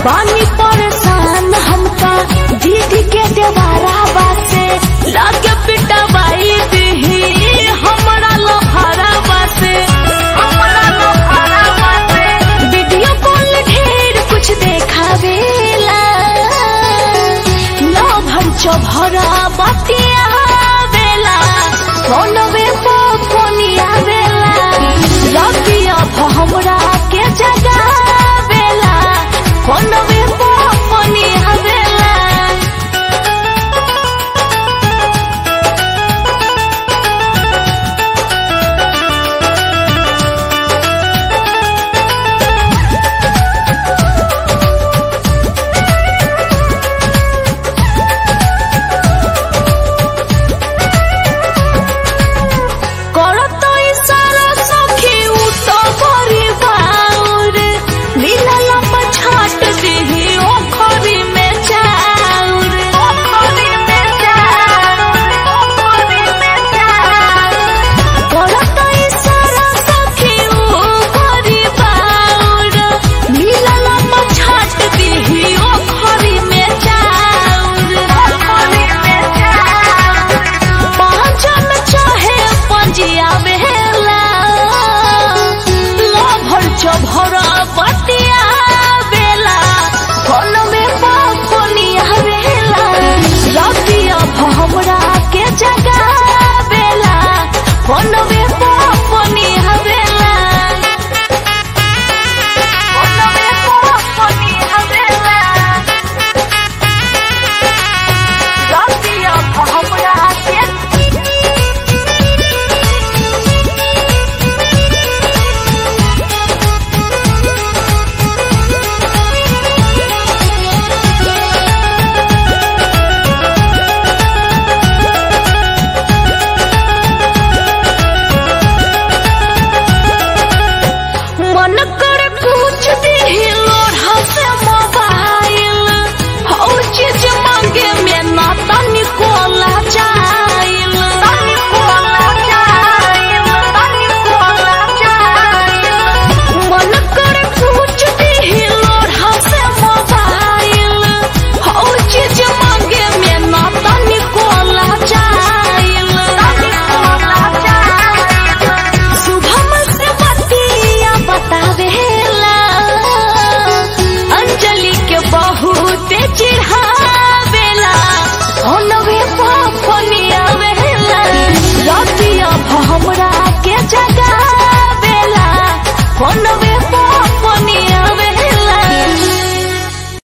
बानी परेशान हमका दीदी के देवारा बासे लागे पिटवाई दीही हमरा लोहारा बासे हमरा लोहारा बासे वीडियो कॉल ढेर कुछ देखावेला ना भंचो भरा बतिया बेला फोनवे पर फोनिया बेला रबिया हमरा के जगावेला फोनवे पर फोनिया बेला করত ইশারা সখী উত করি বাউর লীলা লম্বা ছাট দিহি